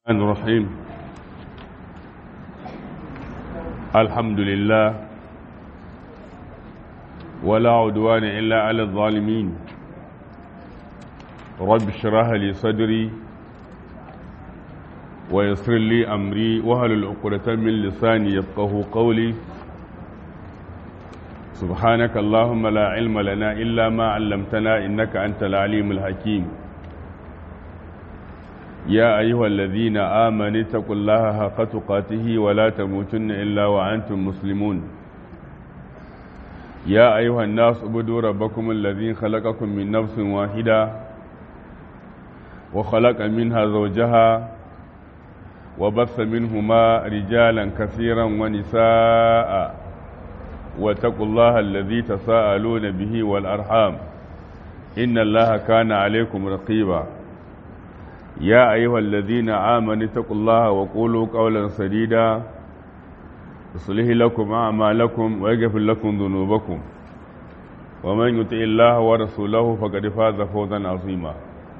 الرحمن الرحيم الحمد لله ولا عدوان إلا على الظالمين رب اشرح لي صدري ويسر لي أمري وهل العقدة من لساني يفقه قولي سبحانك اللهم لا علم لنا إلا ما علمتنا إنك أنت العليم الحكيم يا أيها الذين آمنوا اتقوا الله حق تقاته ولا تموتن إلا وأنتم مسلمون يا أيها الناس اعبدوا ربكم الذي خلقكم من نفس واحدة وخلق منها زوجها وبث منهما رجالا كثيرا ونساء واتقوا الله الذي تساءلون به والأرحام إن الله كان عليكم رقيبا يا أيها الذين آمنوا اتقوا الله وقولوا قولا سديدا يصلح لكم أعمالكم ويغفر لكم ذنوبكم ومن يطع الله ورسوله فقد فاز فوزا عظيما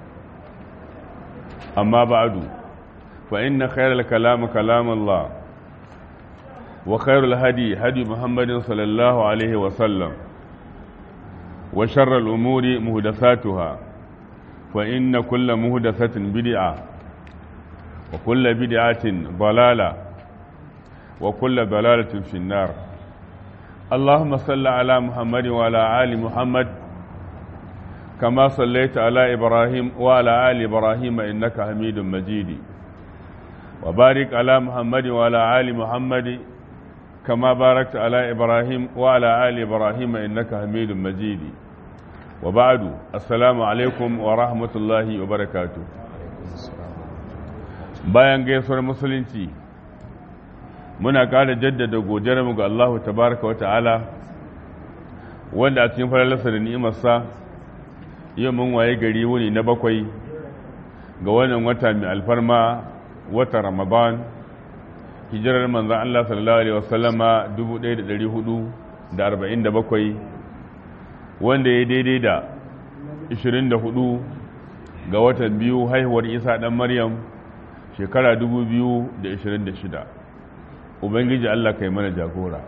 أما بعد فإن خير الكلام كلام الله وخير الهدي هدي محمد صلى الله عليه وسلم وشر الأمور مهدساتها فإن كل مهدسة بدعة وكل بدعة ضلالة وكل ضلالة في النار اللهم صل على محمد وعلى آل محمد كما صليت على إبراهيم وعلى آل إبراهيم إنك حميد مجيد وبارك على محمد وعلى آل محمد كما باركت على إبراهيم وعلى آل إبراهيم إنك حميد مجيد وبعد السلام alaikum wa rahmatullahi wa barakatu bayan gaisuwar musulunci muna ƙara jaddada godiyarmu ga Allahu tabaraka wa ta'ala wanda a cikin falalarsa da ni'imarsa yau mun waye gari wuni na bakwai ga wannan wata mai alfarma wata ramadan hijirar manzan Allah sallallahu alaihi wasallama 1447 wanda ya daidai da 24 ga watan biyu haihuwar isa ɗan maryam shekara 2026 ubangiji allah kai mana jagora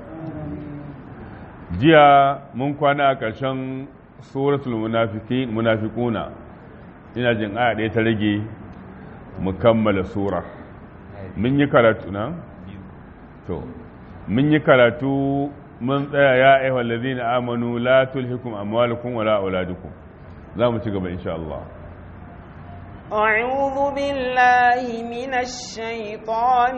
jiya mun kwana a ƙarshen suratul munafikuna ina jin aya ɗaya ta rage mu kammala sura mun yi karatu na? to mun yi karatu mun tsaya ya aihwal ladina amanu la tulhikum amwalukum wala auladukum za mu ci gaba insha Allah أعوذ بالله من الشيطان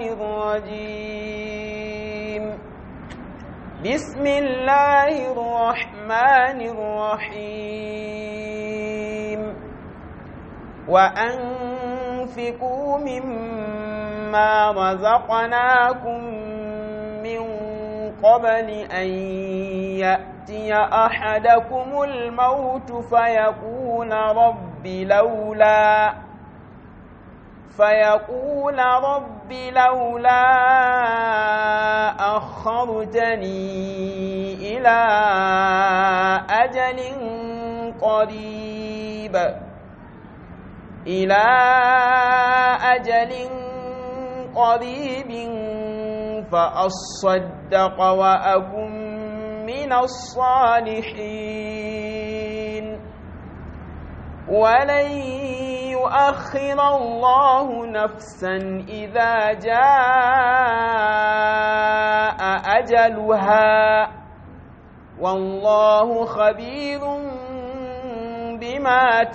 الرجيم بسم الله الرحمن الرحيم وأنفقوا مما رزقناكم من قبل أن يأتي أحدكم الموت فيقول رب لولا فيقول رب لولا أخرتني إلى أجل قريب إلى أجل قريب فأصدق وأكن من الصالحين ولن يؤخر الله نفسا إذا جاء أجلها والله خبير بما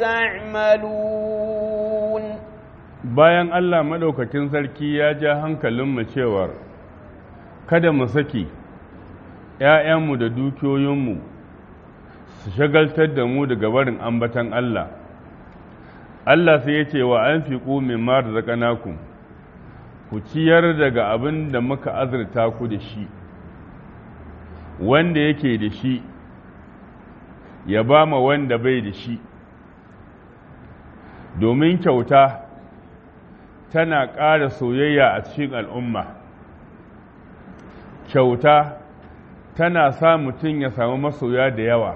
تعملون bayan Allah maɗaukakin sarki ya ja hankalinmu cewar kada mu saki ‘ya'yanmu da dukiyoyinmu su shagaltar da mu daga barin ambatan Allah Allah sai ya ce wa an fi min mar zaƙanaku ku ciyar daga abin da muka azurta ku da shi wanda yake da shi ya ba ma wanda bai da shi domin kyauta tana ƙara soyayya a cikin al'umma kyauta tana sa mutum ya samu masoya da yawa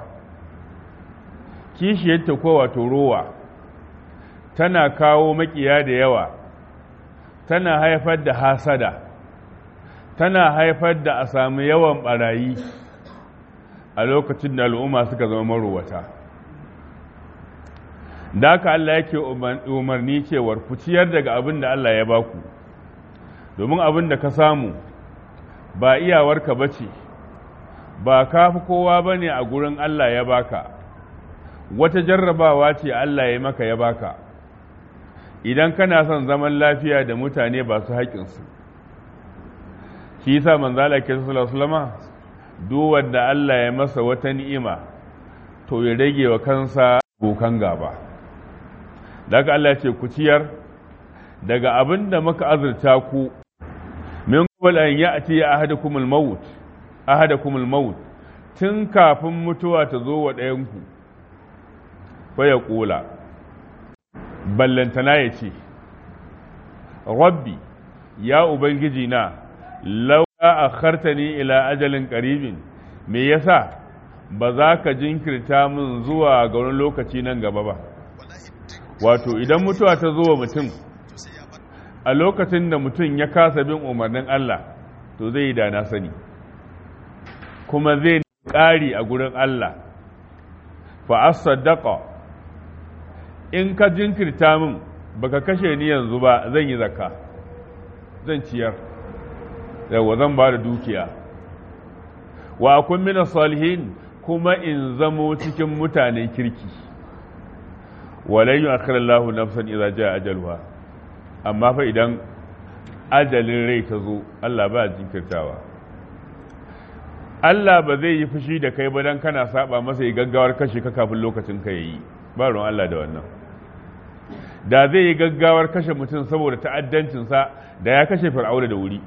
kishiyarta ko wato rowa tana kawo makiya da yawa tana haifar da hasada tana haifar da a sami yawan barayi a lokacin da al'umma suka zama marowata da haka Allah yake umarni cewar ku ciyar daga abin da Allah ya baku domin abin da ka samu ba iyawarka ba ce ba ka fi kowa ba ne a gurin Allah ya baka wata jarrabawa ce Allah ya maka ya baka idan kana son zaman lafiya da mutane ba su haƙinsu shi yasa manzala ke sallallahu duk wanda Allah ya masa wata ni'ima to ya rage wa kansa bokan gaba daga Allah ce ku ciyar daga abin da muka azurta ku min qabl an ya'ti ahadakum al-maut ahadakum al-maut tun kafin mutuwa ta zo wa ɗayan ku fa ya kula ballantana ya ce rabbi ya ubangiji na law akhartani ila ajalin qaribin me yasa ba za ka jinkirta min zuwa ga wani lokaci nan gaba ba wato idan mutuwa ta zo wa mutum a lokacin da mutum ya kasa bin umarnin Allah to zai yi da na sani kuma zai ƙari a gurin Allah fa as-sadaqa in ka jinkirta min baka kashe ni yanzu ba zan yi zakka zan ciyar yawa zan ba da dukiya wa akun min salihin kuma in zamo cikin mutanen kirki walai yu'akhir Allahu nafsan idza jaa ajaluha amma fa idan ajalin rai ta zo Allah ba jinkirtawa Allah ba zai yi fushi da kai ba dan kana saba masa yi gaggawar kashe ka kafin lokacin ka yayi ba ruwan Allah da wannan da zai yi gaggawar kashe mutum saboda ta'addancinsa da ya kashe fir'auna da wuri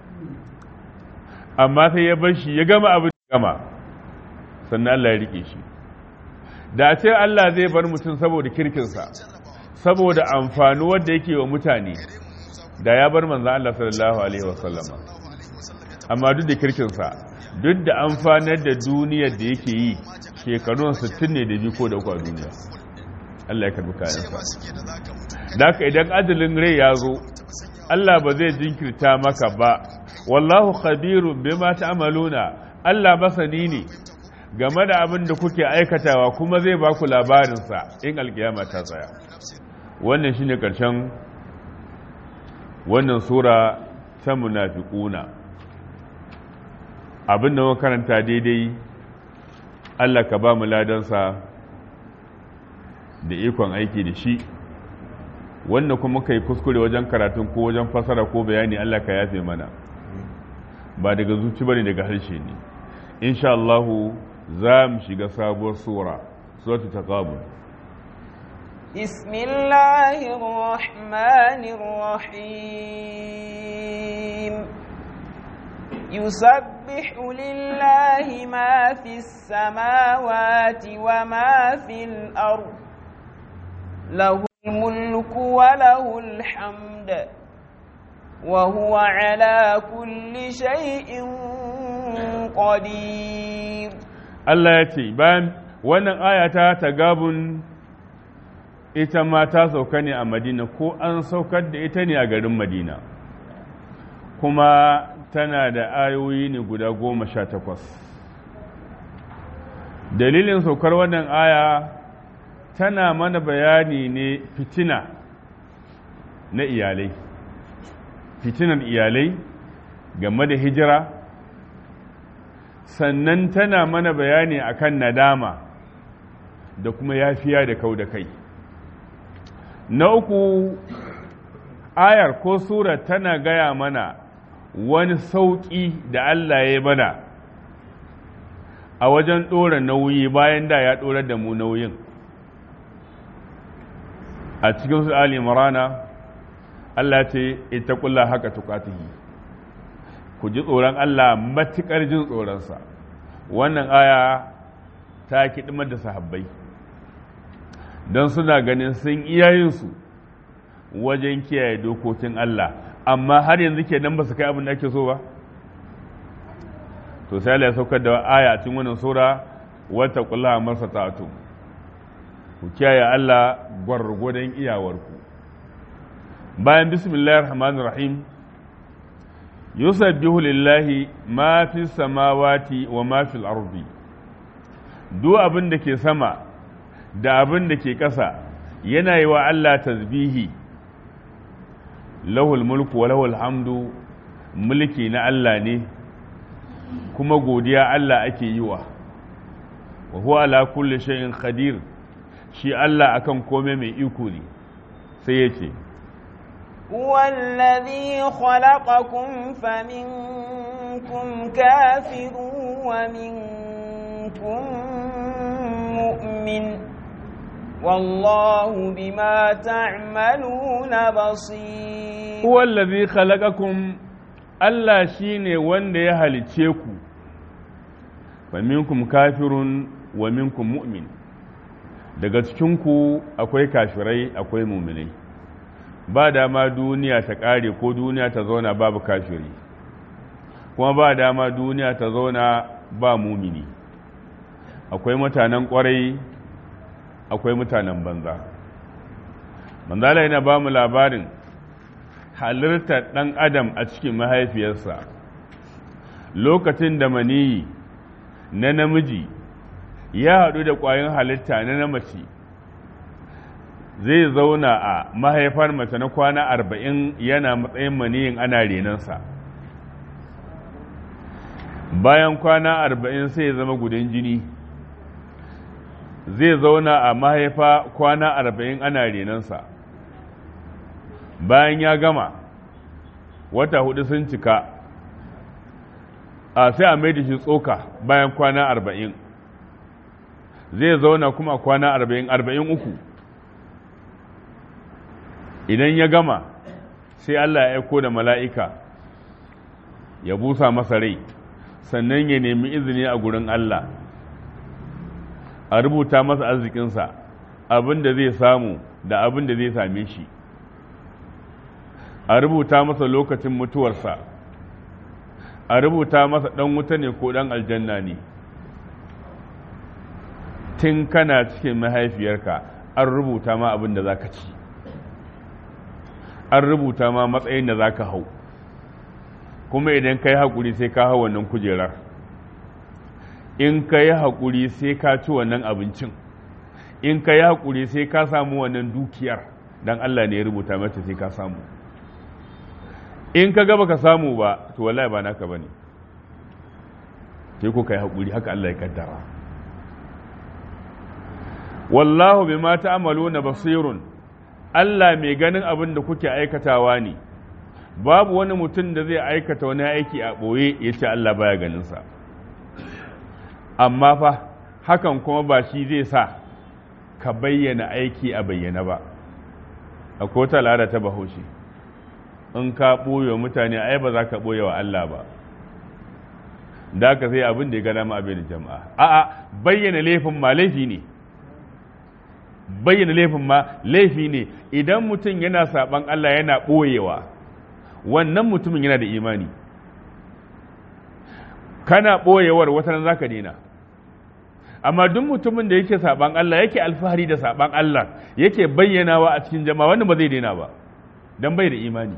amma sai ya bar shi ya gama abin da gama sannan Allah ya rike shi da ce Allah zai bar mutum saboda kirkinsa saboda amfani wanda yake wa mutane da ya bar manzan Allah sallallahu alaihi wasallama amma duk da kirkinsa duk da amfanar da duniyar da yake yi shekarun 60 ne da ko da kwa duniya Allah ya karbi kayansa da haka idan ajalin rai ya zo Allah ba zai jinkirta maka ba wallahu khabirun bima ta'maluna Allah masani ne game da abin da kuke aikatawa kuma zai ba ku labarinsa in alkiyama ta tsaya wannan shine karshen wannan sura ta munafiquna abin da muka karanta daidai Allah ka ba mu ladansa da ikon aiki da shi wanda kuma kai kuskure wajen karatun ko wajen fasara ko bayani Allah ka yafe mana ba daga zuci bane daga harshe ne insha Allah za mu shiga sabuwar sura suratul taqabul بسم الله الرحمن الرحيم يسبح لله ما في السماوات وما في الأرض له الملك وله الحمد وهو على كل شيء قدير Allah ya ce bayan wannan ayata ta gabun ita ma ta sauka ne a Madina ko an saukar da ita ne a garin Madina kuma tana da ayoyi ne guda goma sha takwas dalilin saukar wannan aya tana mana bayani ne fitina na iyalai fitinar iyalai game da hijira sannan tana mana bayani akan nadama da kuma yafiya da kau da kai na uku ayar ko sura tana gaya mana wani sauƙi da Allah ya mana a wajen ɗora nauyi bayan da ya ɗora da mu nauyin a cikin su Ali Imrana Allah ce ita kulla haka tukatihi ku ji tsoron Allah matuƙar jin tsoronsa wannan aya ta kiɗimar da sahabbai don suna ganin sun iyayensu wajen kiyaye dokokin Allah amma har yanzu ke nan ba su kai abin da ake so ba to sai Allah ya saukar da aya a cikin wannan sura wata kula masa ta'atu ku kiyaye Allah gwargwadon iyawarku bayan bismillahir rahmanir rahim yusabbihu lillahi ma fi samawati wa ma fil ardi duk abin da ke sama da abin da ke ƙasa yana yi wa Allah tasbihi lahul mulku wa lahul hamdu mulki na Allah ne kuma godiya Allah ake yi wa wa huwa ala kulli shay'in qadir shi Allah akan kome mai iko ne sai ya ce هو الذي خلقكم فمنكم كافر ومنكم مؤمن والله بما تعملون بصير هو الذي خلقكم Allah shi ne wanda ya halicce ku, fa minkum kafirun wa minkum mu'min, daga cikinku akwai kafirai akwai muminai, ba dama duniya ta ƙare ko duniya ta zauna babu kafiri, kuma ba dama duniya ta zauna ba mumini, akwai mutanen ƙwarai akwai mutanen banza. Manzala yana ba mu labarin halittar ɗan adam a cikin mahaifiyarsa lokacin da maniyi na namiji ya haɗu da ƙwayoyin halitta na na mace zai zauna a mahaifar mace na kwana arba'in yana matsayin maniyin ana renansa bayan kwana arba'in sai ya zama gudan jini zai zauna a mahaifa kwana arba'in ana renansa bayan ya gama wata hudu sun cika a sai a mai da shi tsoka bayan kwana arba'in zai zauna kuma kwana arba'in arba'in uku idan ya gama sai Allah ya aiko da mala'ika ya busa masa rai sannan ya nemi izini a gurin Allah a rubuta masa arzikinsa abin da zai samu da abin da zai same shi a rubuta masa lokacin mutuwarsa a rubuta masa ɗan wuta ne ko ɗan aljanna ne tun kana cikin mahaifiyarka an rubuta ma abin da za ka ci an rubuta ma matsayin da za ka hau kuma idan ka yi haƙuri sai ka hau wannan kujerar in ka yi haƙuri sai ka ci wannan abincin in ka yi haƙuri sai ka samu wannan dukiyar don Allah ne ya rubuta mata sai ka samu in ka gaba ka samu ba to wallahi ba naka bane sai ko kai haƙuri haka Allah ya kaddara wallahu bima ta'maluna basirun Allah mai ganin abin da kuke aikatawa ne babu wani mutum da zai aikata wani aiki a ɓoye ya ce Allah baya ganinsa amma fa hakan kuma ba shi zai sa ka bayyana aiki a bayyana ba akwai wata al'ada ta bahaushe in ka ɓoye wa mutane ai ba za ka ɓoye wa Allah ba da ka sai abin da ya gana ma abin jama'a a'a bayyana laifin ma laifi ne bayyana laifin ma laifi ne idan mutum yana saban Allah yana ɓoyewa wannan mutumin yana da imani kana ɓoyewar wata nan zaka daina amma duk mutumin da yake saban Allah yake alfahari da saban Allah yake bayyanawa a cikin jama'a wannan ba zai daina ba dan bai da imani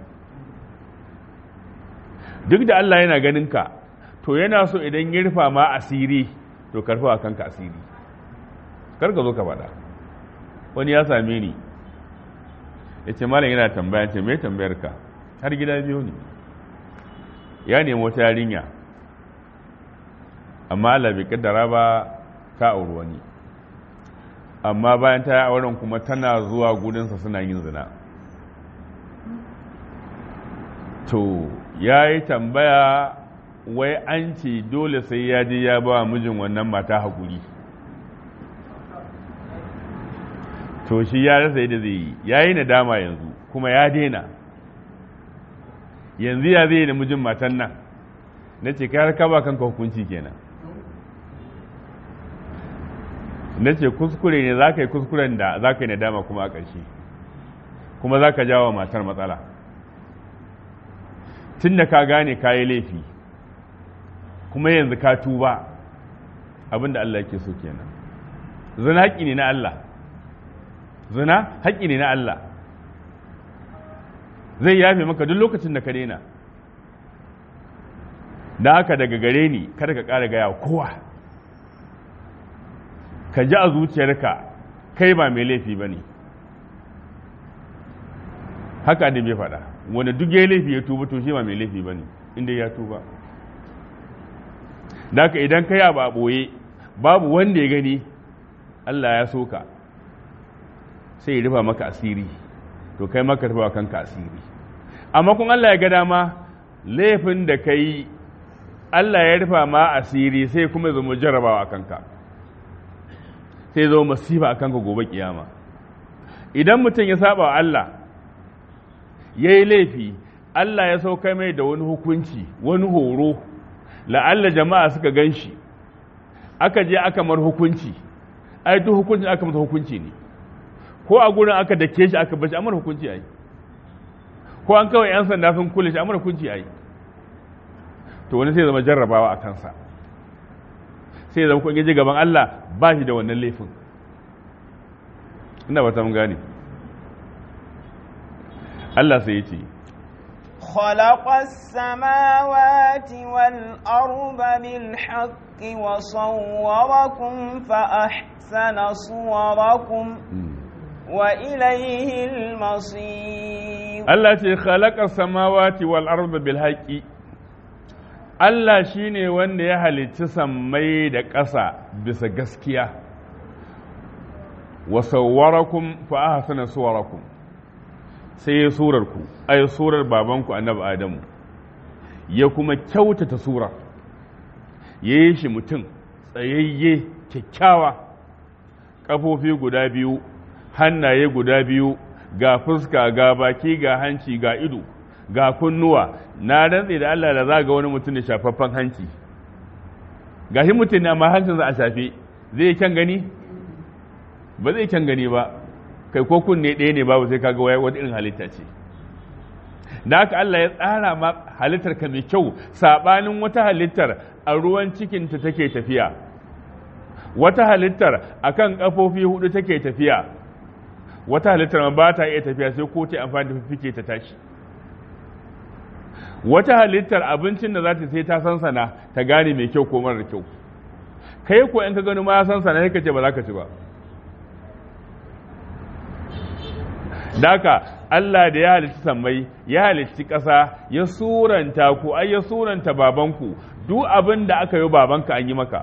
duk da Allah yana ganin ka to yana so idan ya rufa ma asiri to karfa kanka asiri kar ka zo ka faɗa wani ya same ni ya ce malam yana tambaya ce mai tambayar ka har gida biyu ne ya nemi wata yarinya amma Allah bai kaddara ba ta auri wani amma bayan ta yi auren kuma tana zuwa gudunsa suna yin zina to ya yi tambaya wai an ce dole sai ya je ya ba mijin wannan mata haƙuri to shi ya rasa yadda zai yi ya yi nadama yanzu kuma ya daina yanzu ya zai da mijin matan nan na ce ka ka ba kanka hukunci kenan na ce kuskure ne za ka yi kuskuren da za ka yi nadama kuma a ƙarshe kuma za ka jawo matar matsala tun da ka gane ka yi laifi kuma yanzu ka tuba abin da Allah yake so kenan zina haƙƙi ne na Allah zina haƙƙi ne na Allah zai yafe maka duk lokacin da ka daina da haka daga gare ni kada ka ƙara gaya kowa ka ji a zuciyarka kai ba mai laifi ba ne haka da bai faɗa wanda duk ya laifi ya tuba to shi ba mai laifi ba ne inda ya tuba da haka idan ka yaba a ɓoye babu wanda ya gani Allah ya so ka sai ya rufa maka asiri to kai maka rufa kanka asiri amma kun Allah ya ga dama laifin da ka yi Allah ya rufa ma asiri sai kuma zama jarabawa a kanka sai zama masifa a kanka gobe kiyama idan mutum ya saba wa Allah ya yi laifi Allah ya sauka mai da wani hukunci wani horo la'alla jama'a suka gan shi aka je aka mar hukunci ai duk hukuncin aka masa hukunci ne ko a gurin aka dake shi aka bashi amar hukunci ai ko an kawai yan sanda sun kule shi amar hukunci ai to wani sai zama jarrabawa a kansa sai zama kun je gaban Allah ba shi da wannan laifin ina ba ta mun gane Allah sai ya ce خلق السماوات والأرض بالحق وصوركم فأحسن صوركم وإليه المصير Allah ce khalaqa samawati wal arda bil haqqi Allah shine wanda ya halicci sammai da ƙasa bisa gaskiya wa sawwarakum fa ahsana suwarakum sai ya surar ku ay surar babanku annabi Adamu ya kuma kyautata sura yayi shi mutum tsayayye kyakkyawa kafofi guda biyu hannaye guda biyu ga fuska ga baki ga hanci ga ido ga kunnuwa na rantse da Allah da za ga wani mutum da shafaffen hanci ga shi mutum ne amma hancin za a shafe zai kyan gani ba zai kyan gani ba kai ko kunne ɗaya ne babu sai kaga wata irin halitta ce da haka Allah ya tsara ma halittar ka mai kyau sabanin wata halittar a ruwan cikinta take tafiya wata halittar akan kafofi hudu take tafiya wata halittar ma ba ta iya tafiya sai ko ta amfani da fifike ta tashi wata halittar abincin da za ta sai ta sansana ta gane mai kyau ko marar kyau kai ko in ka gani ma ya sansana sai ka ce ba za ka ci ba daka Allah da ya halitta sammai ya halitta ƙasa ya suranta ku ai ya suranta babanku duk abin da aka yi babanka an yi maka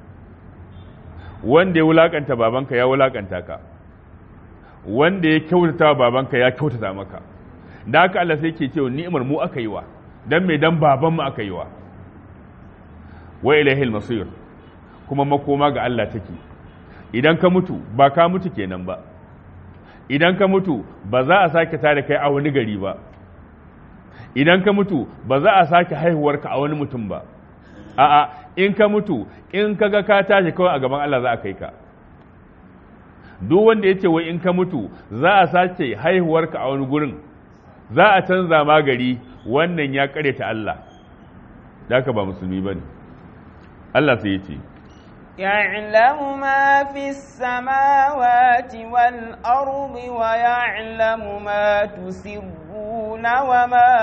wanda ya wulakanta babanka ya wulakanta ka wanda ya kyautata wa babanka ya kyautata maka da haka Allah sai ke cewa ni'imar mu aka yi wa dan me dan baban mu aka yi wa wa ilahil masir kuma makoma ga Allah take idan ka mutu ba ka mutu kenan ba idan ka mutu ba za a sake tare kai a wani gari ba idan ka mutu ba za a sake haihuwarka a wani mutum ba a'a in ka mutu in ka ga ka tashi kawai a gaban Allah za a kai ka duk wanda ya ce wai in ka mutu za a sace haihuwarka a wani gurin za a canza ma gari wannan ya kare ta Allah da haka ba musulmi ba ne Allah sai ya ce يعلم ما في السماوات والأرض ويعلم ما تسرون وما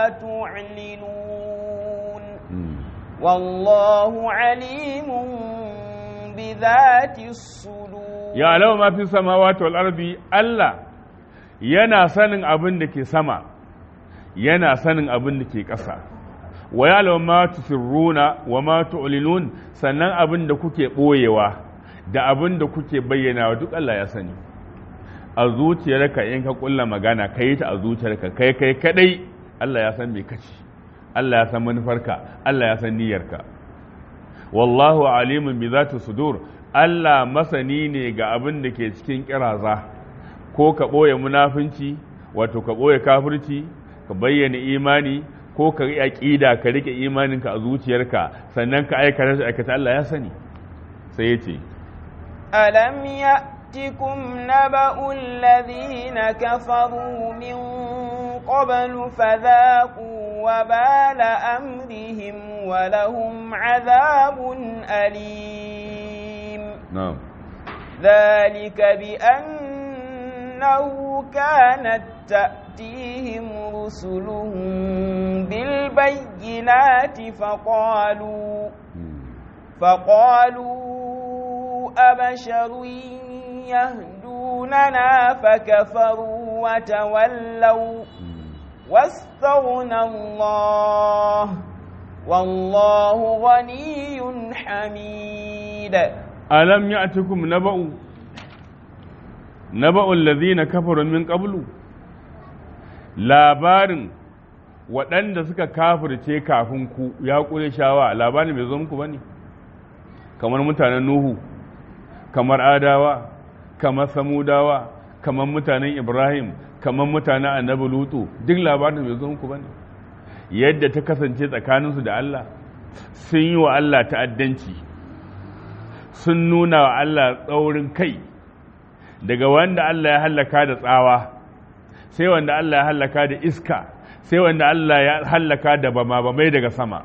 تعلنون والله عليم بذات الصدور يعلم ما في السماوات والأرض الله yana sanin abin da ke sama yana sanin abin da ke ƙasa wa ya'lamu ma tusirruna wa ma tu'linun sannan abin da kuke boyewa da abin da kuke bayyana duk Allah ya sani a zuciyarka in ka kulla magana kai ta a zuciyarka kai kai kadai Allah ya san me kace Allah ya san manufarka Allah ya san niyyarka wallahu alimun bi zati sudur Allah masani ne ga abin da ke cikin kiraza ko ka boye munafunci wato ka boye kafirci ka bayyana imani ko ka yi aƙida ka rike imaninka a zuciyarka sannan ka aikata shi aikata Allah ya sani sai ya ce alam ya'tikum naba'u alladhina kafaru min qablu fadhaqu wa bala amrihim wa lahum adhabun alim na'am ذلك بأنه كانت تأتيهم رسلهم بالبينات فقالوا فقالوا أبشر يهدوننا فكفروا وتولوا واستغنى الله والله غني حميد ألم يأتكم نبأ نبأ الذين كفروا من قبل labarin waɗanda suka kafirce kafin ku ya ƙure shawa labarin bai zo muku ba ne kamar mutanen nuhu kamar adawa kamar samudawa kamar mutanen ibrahim kamar mutanen annabi lutu duk labarin bai zo muku ba ne yadda ta kasance tsakaninsu da allah sun yi wa allah ta'addanci sun nuna wa allah tsaurin kai daga wanda allah ya hallaka da tsawa sai wanda allah ya hallaka da iska sai wanda allah ya hallaka da bama-bamai daga sama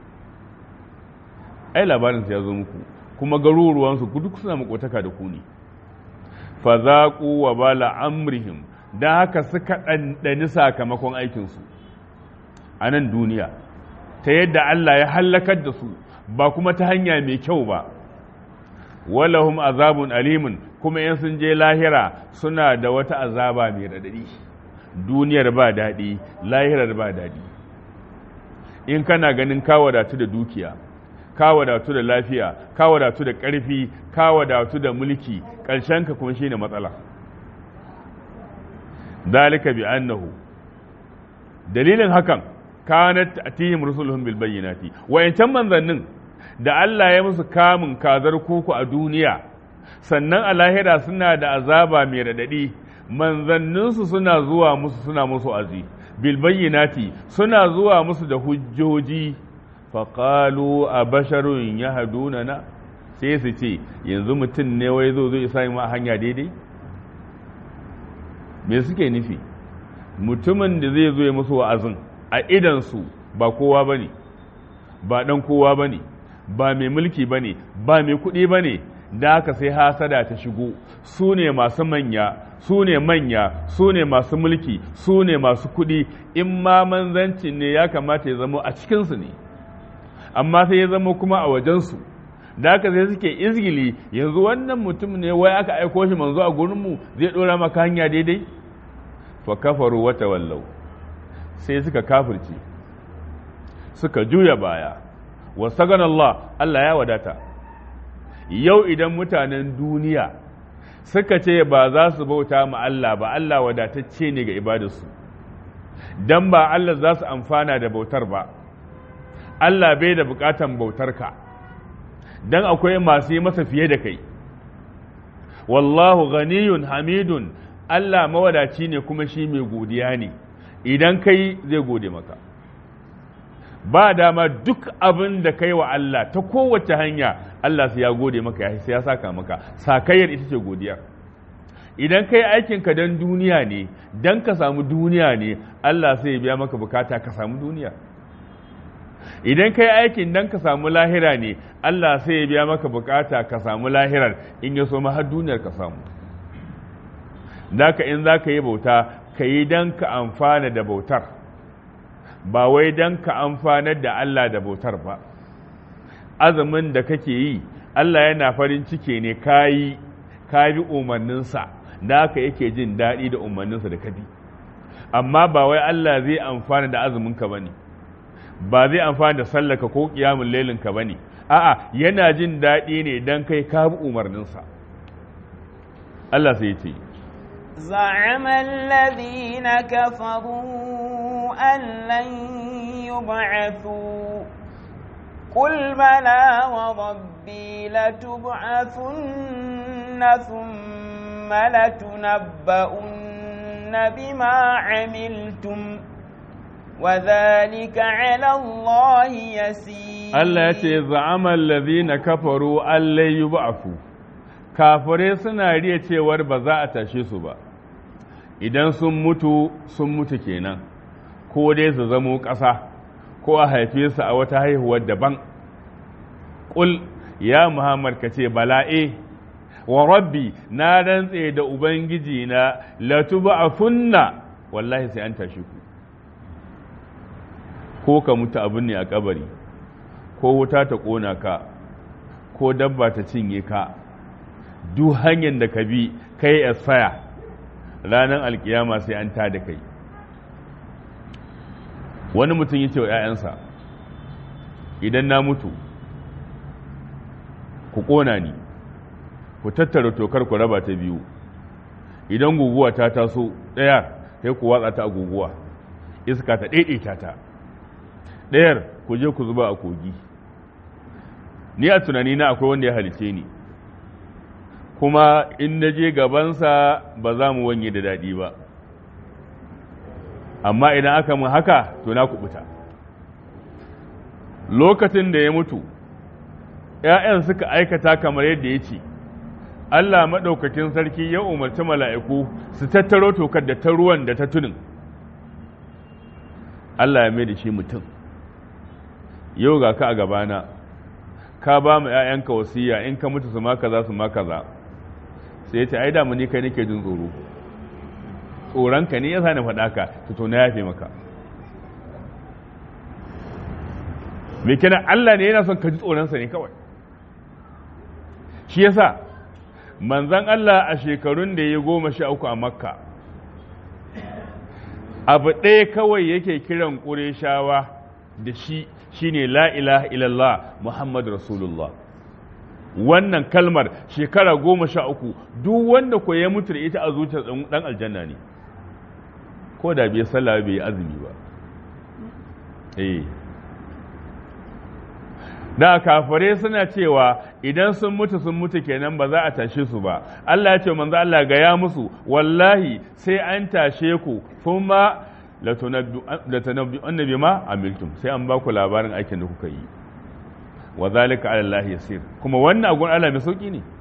ai labarinsa ya zo muku kuma garuruwansu duk suna makotaka da ku ne fa zaqu wa bala amrihim dan haka suka ɗanɗani sakamakon aikinsu a nan duniya ta yadda Allah ya hallakar da su ba kuma ta hanya mai kyau ba walahum azabun alimun kuma in sun je lahira suna da wata azaba mai radadi duniyar ba daɗi lahirar ba daɗi in kana ganin ka wadatu da dukiya ka wadatu da lafiya ka wadatu da ƙarfi ka wadatu da mulki ƙarshenka kuma shine matsala dalika bi annahu dalilin hakan kanat atihim rusuluhum bil bayyinati wayancan manzannin da Allah ya musu kamun kazar kuku a duniya sannan a lahira suna da azaba mai radadi manzanninsu suna zuwa musu suna musu azi bil bayyinati suna zuwa musu da hujjoji faƙalu a basharun ya haduna na sai su ce yanzu mutum ne wai zo zai sa ma hanya daidai me suke nufi mutumin da zai zo ya musu wa'azin a idansu ba kowa ba ne ba ɗan kowa ba ne ba mai mulki ba ne ba mai kuɗi ba ne da haka sai hasada ta shigo su ne masu manya su ne manya su ne masu mulki su ne masu kuɗi in ma manzancin ne ya kamata ya zama a cikinsu ne amma sai ya zama kuma a wajensu da haka sai suke izgili yanzu wannan mutum ne wai aka aiko shi manzo a gurinmu zai ɗora maka hanya daidai fa kafaru wata wallau sai suka kafirce suka juya baya wasagan Allah Allah ya wadata yau idan mutanen duniya suka ce ba za su bauta ma Allah ba Allah wadatacce ne ga ibadarsu dan ba Allah za su amfana da bautar ba Allah bai da bukatan bautarka don akwai masu yi masa fiye da kai wallahu ghaniyun hamidun Allah mawadaci ne kuma shi mai godiya ne idan kai zai gode maka ba dama duk abin da kai wa Allah ta kowace hanya Allah sai ya gode maka sai ya saka maka sakayyar ita ce godiya idan kai aikinka don duniya ne don ka samu duniya ne Allah sai ya biya maka bukata ka samu duniya idan kai aikin dan ka samu lahira ne Allah sai ya biya maka bukata ka samu lahirar in ya so ma har duniyar ka samu daka in za ka yi bauta ka yi dan ka amfana da bautar ba wai dan ka amfanar da Allah da bautar ba azumin da kake yi Allah yana farin ciki ne ka yi ka bi umarninsa da haka yake jin daɗi da umarninsa da ka bi amma ba wai Allah zai amfana da azuminka ba ne ba zai amfani da sallaka ko kiyamun lailinka ba ne a'a yana jin daɗi ne don kai ka bi umarninsa Allah sai ce زعم الذين كفروا أن لن يبعثوا قل بلى وربي لتبعثن ثم لتنبؤن بما عملتم وذلك على الله يسير Allah ya ce za'amal ladhina kafaru allai yub'afu kafare suna riya cewar ba za a tashe su ba idan sun mutu sun mutu kenan ko dai su zamo ƙasa ko a haife su a wata haihuwar daban ƙul ya Muhammad ka ce bala'e wa rabbi na rantse da ubangiji na latuba'afunna wallahi sai an tashi ku ko ka mutu abin ne a kabari ko wuta ta ƙona ka ko dabba ta cinye ka duk hanyar da ka bi kai asfaya ranar alkiyama sai an ta da kai wani mutum ya ce wa 'ya'yansa idan na mutu ku ƙona ni ku tattara tokar ku raba ta biyu idan guguwa ta taso ɗaya sai ku watsa ta a guguwa iska ta ɗaiɗaita ta ɗayar ku je ku zuba a kogi ni a tunani na akwai wanda ya halice ni kuma in na je gabansa ba za mu wanye da daɗi ba amma idan aka mun haka to na kubuta lokacin da ya mutu ‘ya'yan suka aikata kamar yadda ya ce Allah maɗaukakin sarki ya umarci mala'iku su tattaro tokar da ta ruwan da ta tunin Allah ya mai da shi mutum yau ga ka a gabana ka ba mu ‘ya'yanka wasiya in ka mutu su maka za su maka za sai ya ce ai damu ni kai nake jin tsoro tsoronka ne ya sa ni faɗa ka to na yafe maka me kenan Allah ne yana son ka ji tsoronsa ne kawai shi yasa manzan Allah a shekarun da ya goma sha uku a makka abu ɗaya kawai yake kiran ƙureshawa da shi shine la ilaha illallah muhammad rasulullah wannan kalmar shekara goma sha uku duk wanda ko ya mutu da ita a zuciyar ɗan aljanna ne ko da bai sallah bai yi azumi ba eh da kafare suna cewa idan sun mutu sun mutu kenan ba za a tashe su ba Allah ya ce manzo Allah ga ya musu wallahi sai an tashe ku kuma la tunabbi annabi ma amiltum sai an ba ku labarin aikin da kuka yi wa zalika ala Allah yasir kuma wannan agun Allah mai sauki ne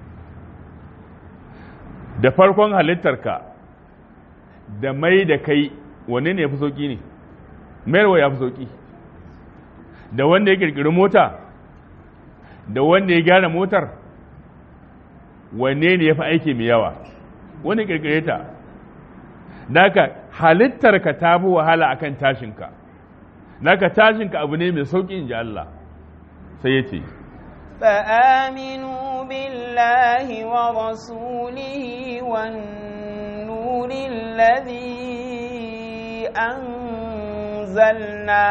da farkon halittarka da mai da kai wanne ne ya fi sauki ne mayarwa ya fi sauki da wanda ya kirkiri mota da wanda ya gyara motar wanne ne ya fi aiki mai yawa wani kirkire ta naka halittarka ta fi wahala akan tashinka naka tashinka abu ne mai sauƙi in ji Allah sai ya ce فآمنوا بالله ورسوله والنور الذي أنزلنا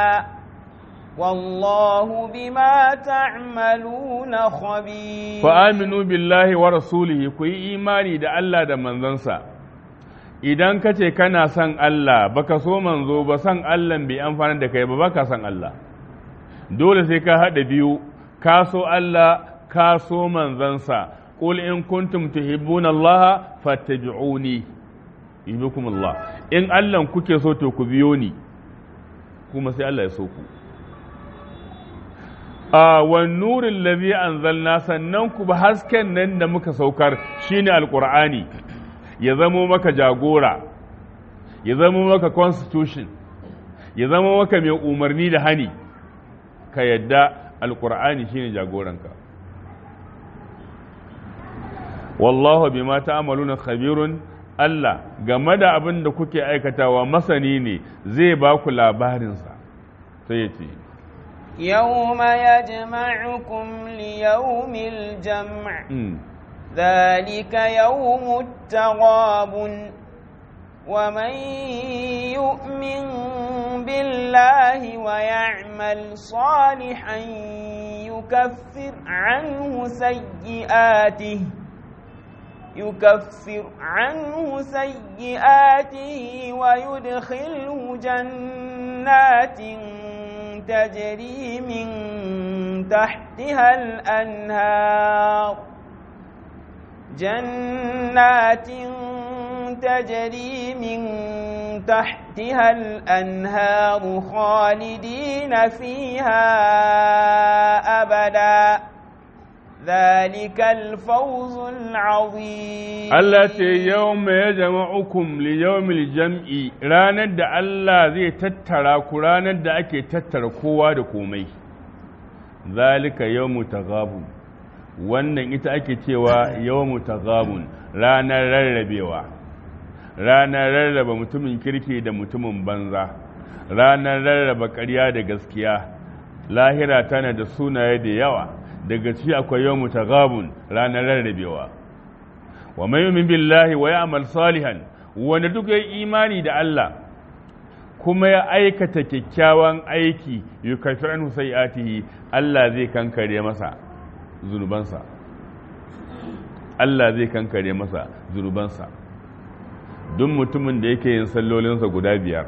والله بما تعملون خبير فآمنوا بالله ورسوله كي إيماني دا الله دا منزنسا idan ka ce kana son Allah baka so manzo ba son Allah bai amfani da kai ba baka son Allah dole sai ka haɗa biyu ka so Allah ka so manzansa qul in kuntum tuhibbuna Allah fattabi'uni yuhibbukum Allah in Allah kuke so to ku biyo ni kuma sai Allah ya so ku a wan nurin lazi anzalna sannan ku ba hasken nan da muka saukar shine alqur'ani ya zamo maka jagora ya zamo maka constitution ya zamo maka mai umarni da hani ka yadda alqur'ani shine jagoranka wallahu bima ta'maluna khabirun Allah game da abin da kuke aikatawa masani ne zai ba ku labarinsa sai ya ce يوم يجمعكم ليوم الجمع ذلك يوم التغاب ومن يؤمن بالله ويعمل صالحا يكفر عنه سيئاته يكفر عنه سيئاته ويدخله جنات تجري من تحتها الأنهار جنات تجري من تحتها الأنهار خالدين فيها أبدا ذلك الفوز العظيم التي يوم يجمعكم ليوم الجمع ranar da Allah zai tattara ku ranar da ake tattara kowa da komai zalika yawmu taghabun wannan ita ake cewa yawmu taghabun ranar rarrabewa ranar rarraba mutumin kirki da mutumin banza ranar rarraba ƙarya da gaskiya lahira tana da sunaye da yawa daga ci akwai yau mutagabun ranar rarrabewa wa mai yumin billahi wa ya'mal salihan wanda duk ya imani da Allah kuma ya aikata kyakkyawan aiki yukaffir anhu sayi'atihi Allah zai kankare masa zunubansa Allah zai kankare masa zunubansa duk mutumin da yake yin sallolinsa guda biyar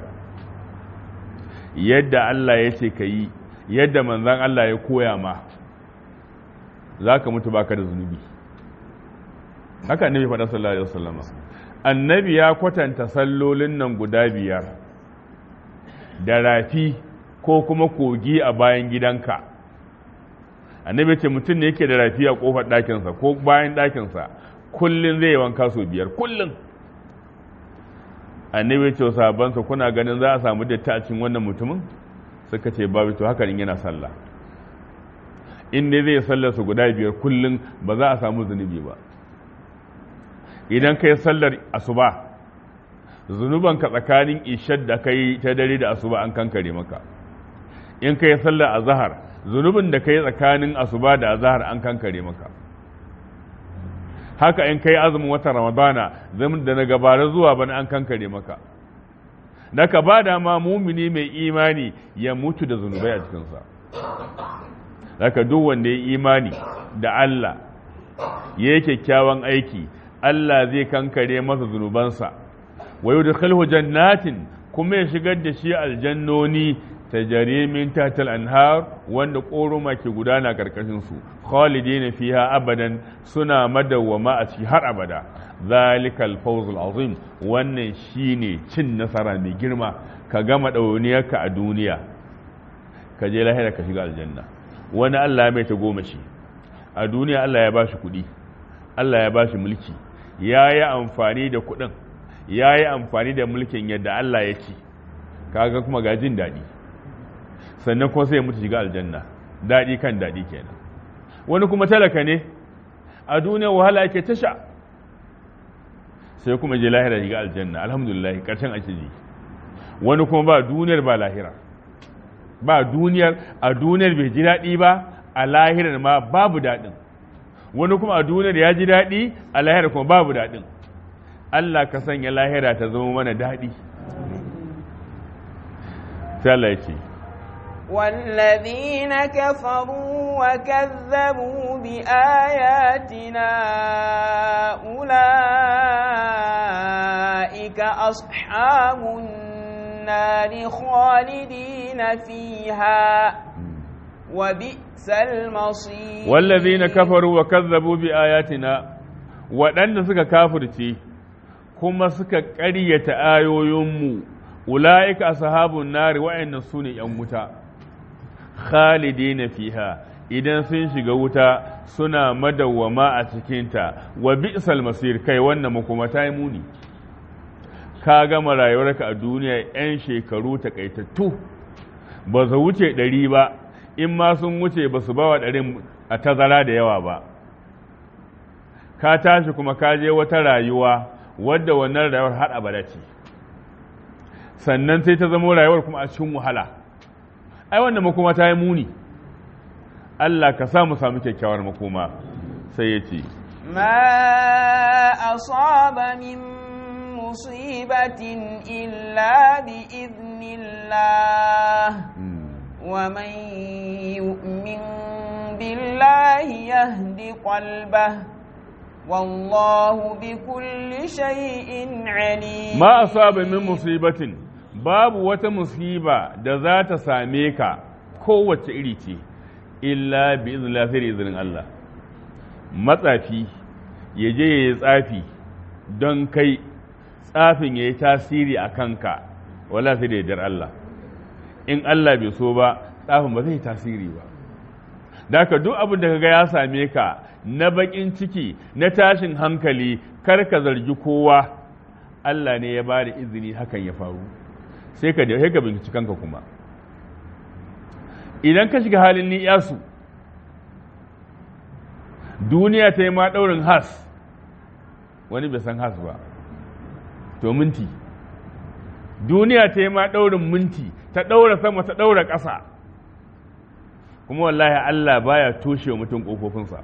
yadda Allah ya ce ka yi yadda manzan Allah ya koya ma za ka mutu baka da zunubi haka annabi faɗa sallallahu alaihi wasallam annabi ya kwatanta sallolin nan guda biyar da rafi ko kuma kogi a bayan gidanka annabi ce mutum ne yake da rafi a kofar ɗakinsa ko bayan ɗakinsa kullum zai wanka sau biyar kullum annabi ce sabansa kuna ganin za a samu datti a cikin wannan mutumin suka ce babu to haka yana sallah in dai zai sallar su guda biyar kullum ba za a samu zunubi ba idan kai sallar asuba zunubanka tsakanin ishar da kai ta dare da asuba an kankare maka in kai sallar azhar zunubin da kai tsakanin asuba da azhar an kankare maka haka in kai azumin watan ramadana zamin da na gabara zuwa bana an kankare maka da ka ba da ma mumini mai imani ya mutu da zunubai a cikinsa daga duk wanda ya imani da Allah ya yi kyakkyawan aiki Allah zai kankare masa zunubansa wa yudkhilhu jannatin kuma ya shigar da shi aljannoni tajari min tahtal anhar wanda koroma ke gudana karkashin su khalidina fiha abadan suna madawwama a ciki har abada zalikal fawzul azim wannan shine cin nasara mai girma ka gama dauniyarka a duniya ka je lahira ka shiga aljanna wani Allah ya mai ta goma shi a duniya Allah ya bashi kuɗi Allah ya bashi mulki ya yi amfani da kuɗin ya yi amfani da mulkin yadda Allah ya ci kaga kuma ga jin daɗi sannan kuma sai ya mutu shiga aljanna daɗi kan daɗi kenan wani kuma talaka ne a duniya wahala yake tasha sai kuma je lahira shiga aljanna alhamdulillah ƙarshen ake ji wani kuma ba duniyar ba lahira ba duniyar a duniyar bai ji daɗi ba a lahirar ma babu daɗin wani kuma a duniyar ya ji daɗi a lahirar kuma babu daɗin Allah ka sanya lahira ta zama mana daɗi sai Allah ya ce والذين كفروا وكذبوا بآياتنا أولئك أصحاب النار خالدين فيها وبئس المصير والذين كفروا وكذبوا بآياتنا waɗanda suka kafirce kuma suka ƙaryata ayoyinmu ula'ika ashabun nari wa'annan su ne ‘yan wuta khalidina fiha idan sun shiga wuta suna madawwama a cikinta wa bi'sal masir kai wannan makoma ta yi muni ka gama rayuwarka a duniya 'yan shekaru takaitattu ba su wuce ɗari ba in ma sun wuce ba su bawa ɗarin a tazara da yawa ba ka tashi kuma ka je wata rayuwa wadda wannan rayuwar har abada ce sannan sai ta zama rayuwar kuma a cikin wahala ai wannan makoma ta yi muni Allah ka samu samu kyakkyawar makoma sai ya ce ما أصاب من مصيبة إلا بإذن الله ومن يؤمن بالله يهد قلبه والله بكل شيء عليم ما أصاب من مصيبة باب وتمصيبة da za ta same ka kowace iri ce illa bi iznillah sai da izinin Allah matsafi ya je ya yi tsafi don kai tsafin ya yi tasiri a kanka wala sai da yardar Allah in Allah bai so ba tsafin ba zai yi tasiri ba da ka duk abin da ka ga ya same ka na bakin ciki na tashin hankali kar ka zargi kowa Allah ne ya ba da izini hakan ya faru sai ka sai ka binciki kanka kuma idan ka shiga halin ni'yasu duniya ta yi ma ɗaurin has wani bai san has ba to minti duniya ta yi ma ɗaurin minti ta ɗaura sama ta ɗaura ƙasa kuma wallahi Allah baya toshe mutum ƙofofinsa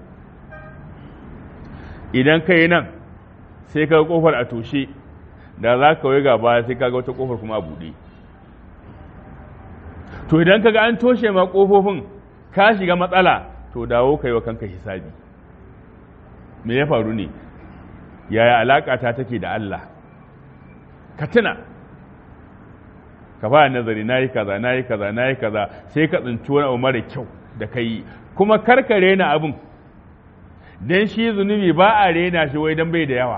idan ka yi nan sai ka ƙofar a toshe da za ka ga baya sai ka ga wata ƙofar kuma a buɗe to idan ka ga an toshe ma ƙofofin ka shiga matsala to dawo ka yi wa kanka hisabi me ya faru ne yaya alaƙa ta take da Allah ka tuna ka fara nazari na yi kaza na yi kaza na yi kaza sai ka tsinci wani abu mara kyau da ka yi kuma karkare na abin don shi zunubi ba a rena shi wai don bai da yawa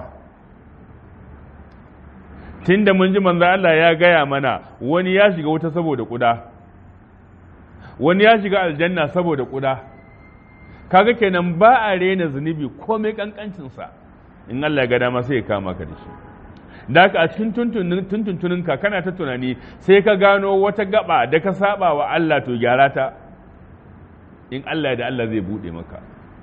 tun da mun ji manzo Allah ya gaya mana wani ya shiga wuta saboda kuda wani ya shiga aljanna saboda kuda kaga kenan ba a rena zunubi komai kankancinsa in Allah ya ga dama sai ya kama ka da shi da haka a cikin tuntuntuninka kana ta tunani sai ka gano wata gaba da ka saba wa Allah to gyara ta in Allah da Allah zai bude maka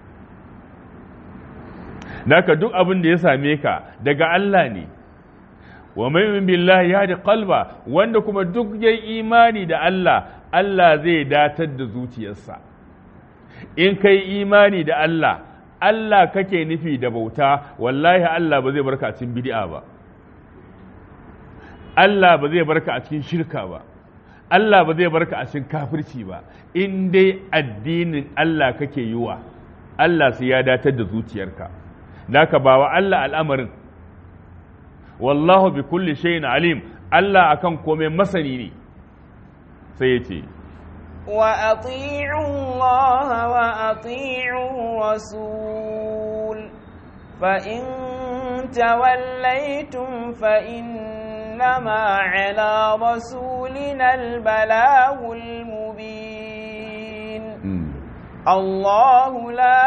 da haka duk abin da ya same ka daga Allah ne wa mai billahi ya da kalba wanda kuma duk ya imani da Allah Allah zai datar da zuciyarsa in kai imani da Allah Allah kake nufi da bauta wallahi Allah ba zai barka a cikin bid'a ba Allah ba zai barka a cikin shirka ba Allah ba zai barka a cikin kafirci ba in dai addinin Allah kake yi wa Allah sai ya datar da zuciyarka naka ba wa Allah al'amarin wallahu bi kulli shay'in alim Allah akan komai masani ne sai ya ce وأطيعوا الله وأطيعوا الرسول فإن توليتم فإنما على رسولنا البلاغ المبين الله لا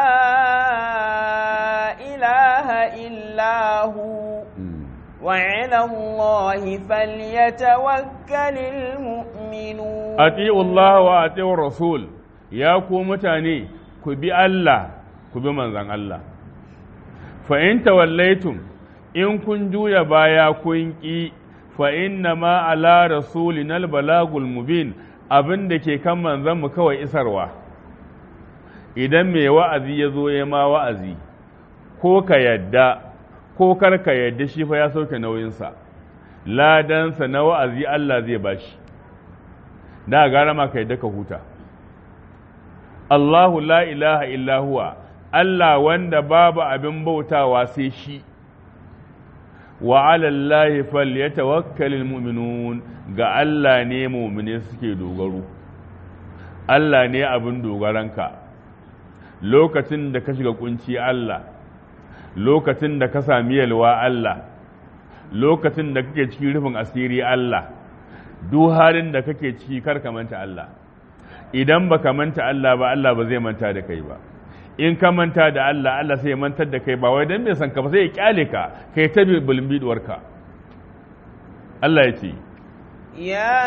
إله إلا هو وعلى الله فليتوكل المؤمنون أطيعوا الله وأطيعوا الرسول يا ku mutane ku bi Allah ku bi manzon Allah fa in tawallaitum in kun juya baya kun ki fa inna ma ala rasulina balagul mubin abin da ke kan manzon mu kawai isarwa idan mai wa'azi ya zo ya ma wa'azi ko ka yadda ko kar ka yadda shi fa ya sauke nauyinsa ladansa na wa'azi Allah zai bashi da gara ma ka yadda ka huta Allahu la ilaha illa huwa Allah wanda babu abin bautawa sai shi wa alallahi falyatawakkalul mu'minun ga Allah ne mu'mine suke dogaro Allah ne abin dogaranka lokacin da ka shiga kunci Allah lokacin da ka sami yalwa Allah lokacin da kake cikin rufin asiri Allah duk halin da kake ciki kar ka manta Allah idan ba ka manta Allah ba Allah ba zai manta da kai ba in ka manta da Allah Allah sai ya mantar da kai ba wai dan bai san ka ba sai ya kyale ka kai ta bulbiduwar ka Allah ya ce يا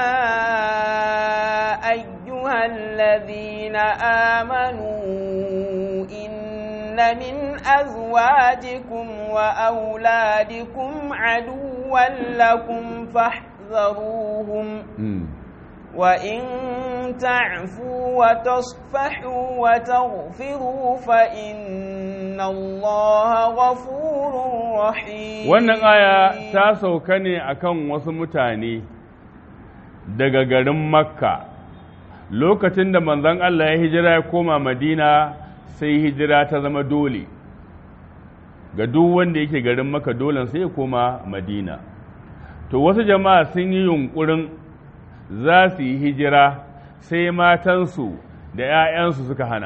أيها الذين آمنوا إن من أزواجكم وأولادكم عدوا لكم فاحذروهم وإن تعفوا وتصفحوا وتغفروا فإن الله غفور رحيم wannan aya ta sauka ne akan wasu mutane daga garin makka lokacin da manzon Allah ya hijira ya koma madina sai hijira ta zama dole ga duk wanda yake garin makka dole sai ya koma madina to wasu jama'a sun yi yunkurin za su yi hijira sai matansu da 'ya'yansu suka hana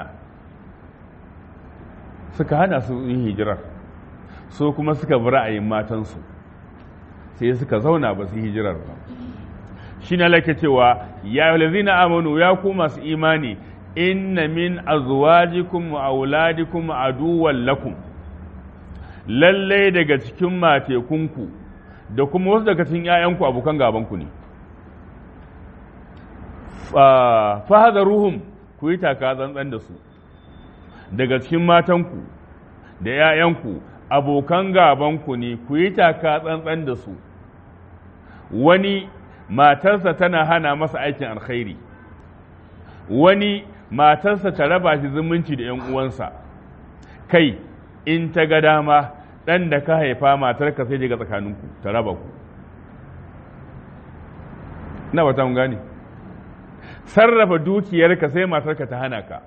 suka hana su yin hijirar so kuma suka bi ra'ayin matansu sai suka zauna ba su yi hijirar ba shi na lake cewa ya lazina amanu ya ku masu imani inna min azwajikum wa auladikum aduwwan lakum lallai daga cikin matekunku da kuma wasu daga cikin 'ya'yanku abokan gabanku ne ruhum ku yi taka tsantsan da su daga cikin matanku da 'ya'yanku abokan gabanku ne ku yi taka tsantsan da su wani matarsa tana hana masa aikin alkhairi wani matarsa ta raba shi zumunci da ‘yan uwansa kai in ta ga dama ɗan da ka haifa matarka sai daga tsakaninku ta raba ku na ba ta mun gane sarrafa dukiyarka sai matarka ta hana ka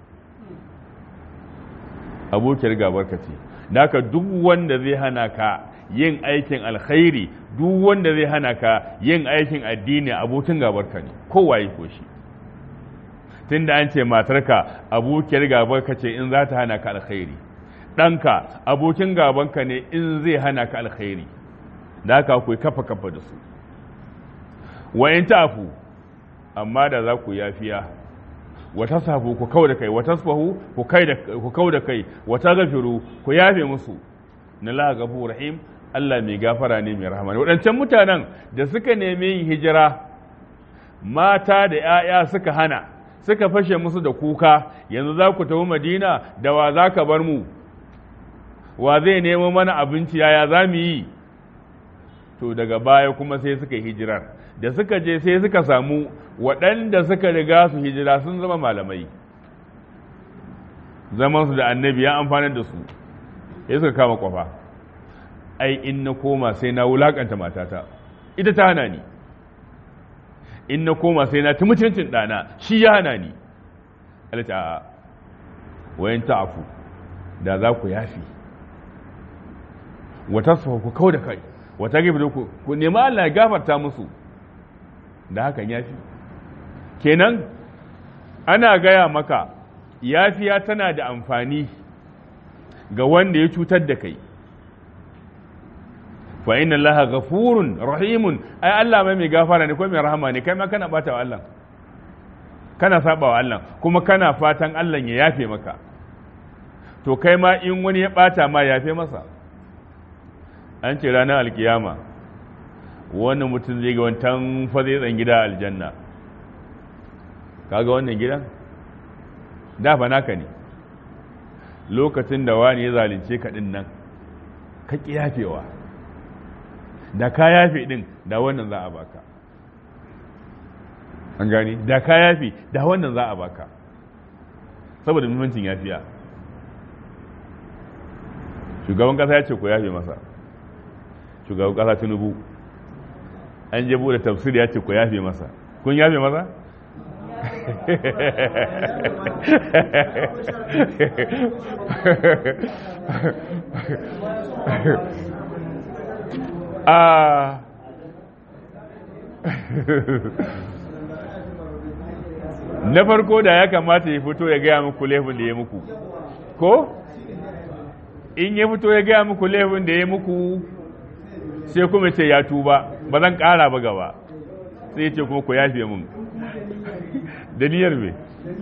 abokiyar gabarka ce da haka duk wanda zai hana ka yin aikin alkhairi duk wanda zai hana ka yin aikin addini abokin gabarka ne kowaye ko shi tunda an ce matarka abokiyar gabarka ce in za ta hana ka alkhairi ɗanka abokin gabanka ne in zai hana ka alkhairi da haka ku kafa kafa da su wa in tafu amma da za ku yafiya wata safu ku kau da kai wata safu ku kai da ku kau da kai wata gafiru ku yafe musu na la gafu rahim Allah mai gafara ne mai rahama waɗancan mutanen da suka nemi yin hijira mata da 'ya'ya suka hana suka fashe musu da kuka yanzu za ku tafi madina da wa za ka bar mu wa zai nemo mana abinci yaya za mu yi to daga baya kuma sai suka yi hijirar da suka je sai suka samu waɗanda suka riga su hijira sun zama malamai zamansu da annabi ya amfanar da su sai suka kama kwafa ai in na koma sai na wulakanta matata ita ta hana ni in na koma sai na mutuncin ɗana shi ya hana ni alita a wayan ta'afu da za ku yafi wata su ku kau da kai wata gefe da ku ku nemi Allah ya gafarta musu da hakan yafi kenan ana gaya maka yafiya tana da amfani ga wanda ya cutar da kai fa inna allaha ghafurun rahimun ai Allah mai mai gafara ne ko mai rahama ne kai ma kana bata wa Allah kana saba wa Allah kuma kana fatan Allah ya yafe maka to kai ma in wani ya bata ma yafe masa an ce ranar alkiyama wannan mutum zai ga wantan fa zai tsan gida aljanna kaga wannan gidan da fa naka ne lokacin da wani ya zalunce ka din nan ka ki yafewa da ka yafe din da wannan za a baka an gani da ka yafe da wannan za a baka saboda muhimmancin yafiya shugaban kasa ya ce ku yafe masa shugaban kasa tinubu an je bude tafsir ya ce ku yafe masa kun yafe masa a na farko da ya kamata ya fito ya gaya muku laifin da ya muku ko in ya fito ya gaya muku laifin da ya muku sai kuma ce ya tuba ba zan ƙara ba gaba sai ya ce kuma ku yafe mun da niyyar me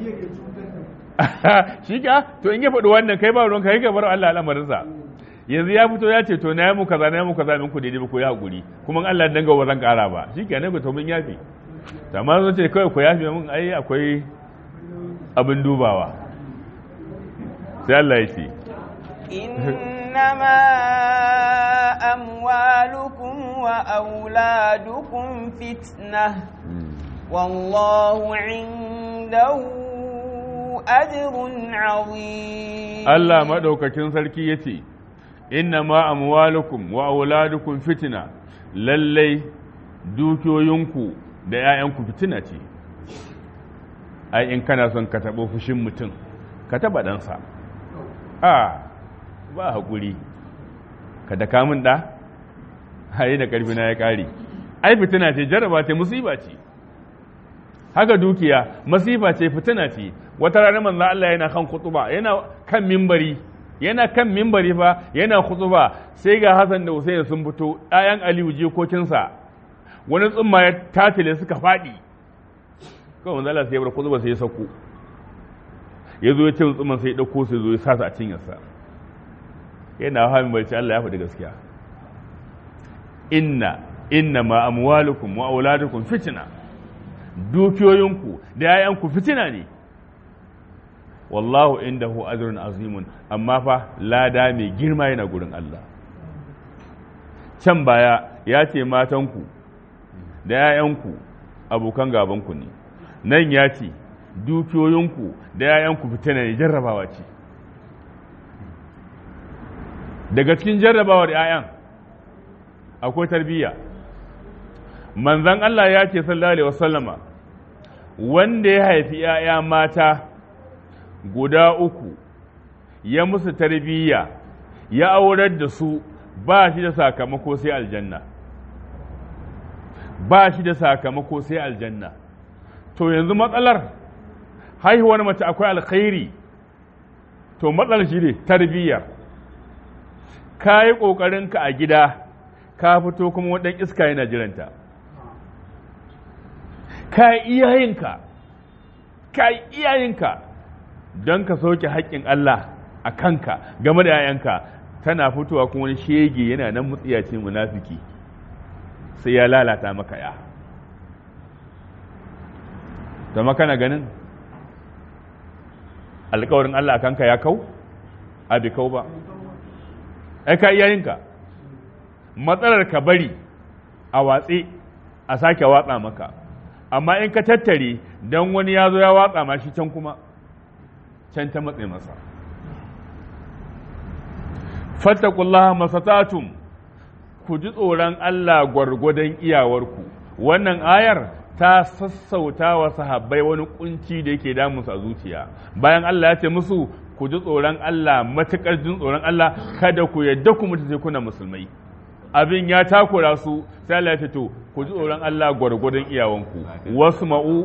shi ka to in ya faɗi wannan kai ba ruwan kai ka bar Allah al'amarinsa yanzu ya fito ya ce to na yi muku kaza na yi muku kaza min ku daidai ba ku yi hakuri kuma Allah danga ba zan ƙara ba shi ke ne ku to mun yafe amma zan ce kawai ku yafe mun ai akwai abin dubawa sai Allah ya ce إنما أموالكم وأولادكم فتنة والله عنده أجر عظيم Allah maɗaukakin sarki ya ce, Inna ma amwalukum wa auladukum fitina, lallai dukiyoyinku da ‘ya'yanku fitina ce, ai, in kana son ka taɓo fushin mutum, ka taɓa ɗansa. A, ba haƙuri, ka da kamun ɗa, haye da ƙarfina ya ƙare. Ai, fitina ce, jaraba ce, musiba ce. haka dukiya masifa ce fitina ce wata rana manzo Allah yana kan khutuba yana kan mimbari yana kan mimbari fa yana khutuba sai ga Hassan da Hussein sun fito ɗayan Aliyu jikokinsa wani tsumma ya tatile suka faɗi kawai manzo Allah sai ya bar khutuba sai ya sako ya zo ya ce tsumman sai ya dauko sai zo ya sa a cinyarsa yana hawa mimbari ce Allah ya faɗi gaskiya inna inna ma amwalukum wa auladukum fitna dukiyoyinku da ‘ya'yanku fitina ne, wallahu indahu ajrun azimun amma fa lada mai girma yana gurin Allah. Can baya ya ce matanku da 'ya'yanku abokan gabanku ne nan ya ce dukiyoyinku da 'ya'yanku fitina ne jarrabawa ce daga cikin jarrabawar 'ya'yan akwai tarbiyya manzan Allah ya ce sallallahu alaihi wasallama wanda ya haifi 'ya'ya mata guda uku ya musu tarbiyya ya aurar da su ba shi da sakamako sai aljanna ba shi da sakamako sai aljanna to yanzu matsalar haihuwar mace akwai alkhairi to matsalar shi ne tarbiyyar ka yi ƙoƙarinka a gida ka fito kuma waɗan iska yana jiranta ka yi iyayenka ka yi iyayenka don ka soke haƙƙin Allah a kanka game da 'ya'yanka tana fitowa kuma wani shege yana nan mutsiyaci munafiki sai ya lalata maka ya zama kana ganin alkawarin Allah a kanka ya kau abi kau ba ai ka iyayenka matsalar ka bari a watse a sake watsa maka amma in ka tattare don wani ya zo ya watsa ma shi can kuma can ta matse masa fattakullaha masatatum ku ji tsoron Allah gwargwadon iyawarku wannan ayar ta sassauta wa sahabbai wani kunci da yake damunsu a zuciya bayan Allah ya ce musu ku ji tsoron Allah matukar jin tsoron Allah kada ku yadda ku mutu sai kuna musulmai abin ya takura su sai Allah ya ce to ku ji tsoron Allah gwargwadon iyawanku wasu ma'u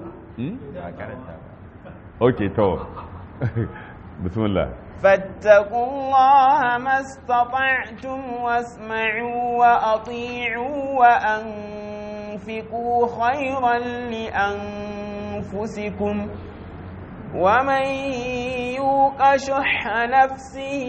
okay to bismillah فاتقوا الله ما استطعتم واسمعوا وأطيعوا وأنفقوا خيرا لأنفسكم ومن يوق شح نفسه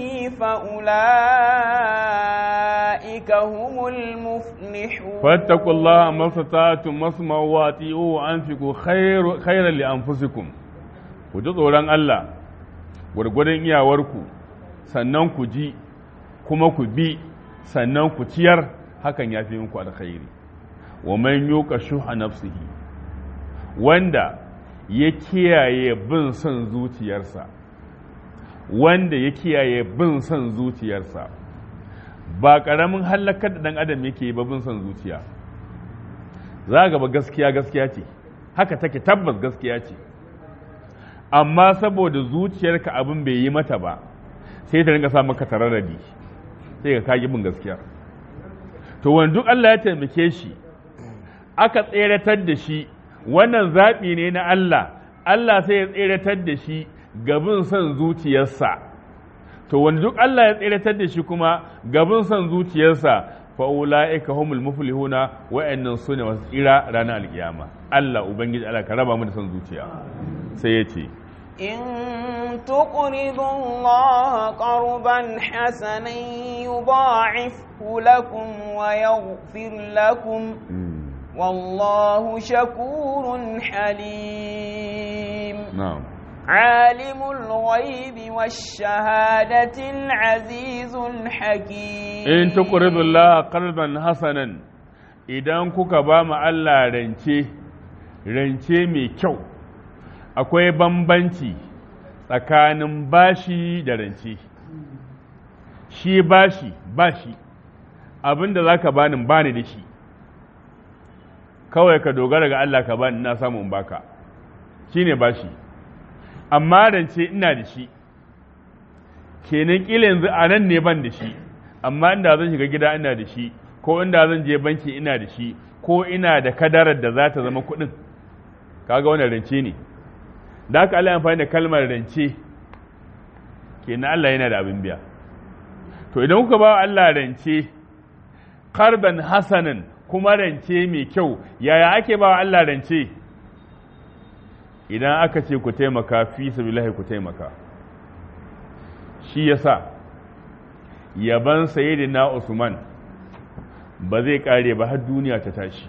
فأولئك هم المفلحون فاتقوا الله ما استطعتم واسمعوا وأطيعوا وأنفقوا خير خيرا لأنفسكم وجزء الله gwargwadon iyawarku sannan ku ji kuma ku bi sannan ku ciyar hakan ya fi muku alkhairi wa man yuqa shuha nafsihi wanda ya kiyaye bin son zuciyarsa wanda ya kiyaye bin son zuciyarsa ba ƙaramin hallakar da ɗan adam yake ba bin son zuciya za ga ba gaskiya gaskiya ce haka take tabbas gaskiya ce amma saboda zuciyarka abin bai yi mata ba sai ta ringa sa maka tararradi sai ka kagi bin gaskiya to wani duk Allah ya taimake shi aka tseratar da shi wannan zaɓi ne na Allah Allah sai ya tseratar da shi gabin son zuciyarsa to wani duk Allah ya tseratar da shi kuma gabin son zuciyarsa fa ulaika humul muflihuna wa'annan sune wasu tsira ranar alkiyama Allah ubangiji Allah ka raba mu da son zuciya sai ya ce إن تقرضوا الله قرضا حسنا يضاعفه لكم ويغفر لكم والله شكور حليم na'am عالم الغيب والشهادة العزيز الحكيم in tuqridu Allah qardan hasanan idan kuka ba mu Allah rance rance mai kyau akwai bambanci tsakanin bashi da rance shi bashi bashi abinda zaka bani bani da shi kawai ka dogara ga Allah ka bani na samu in baka shine bashi amma rance ina da shi kenan kila yanzu a nan ne ban da shi amma inda zan shiga gida ina da shi ko inda zan je banki ina da shi ko ina da kadarar da za ta zama kuɗin kaga wannan rance ne da haka Allah ya amfani da kalmar rance kenan Allah yana da abin biya to idan kuka ba Allah rance karban hasanan kuma rance mai kyau yaya ake ba Allah rance idan aka ce ku taimaka fi sabilillahi ku taimaka shi yasa yaban sayyidina Usman ba zai kare ba har duniya ta tashi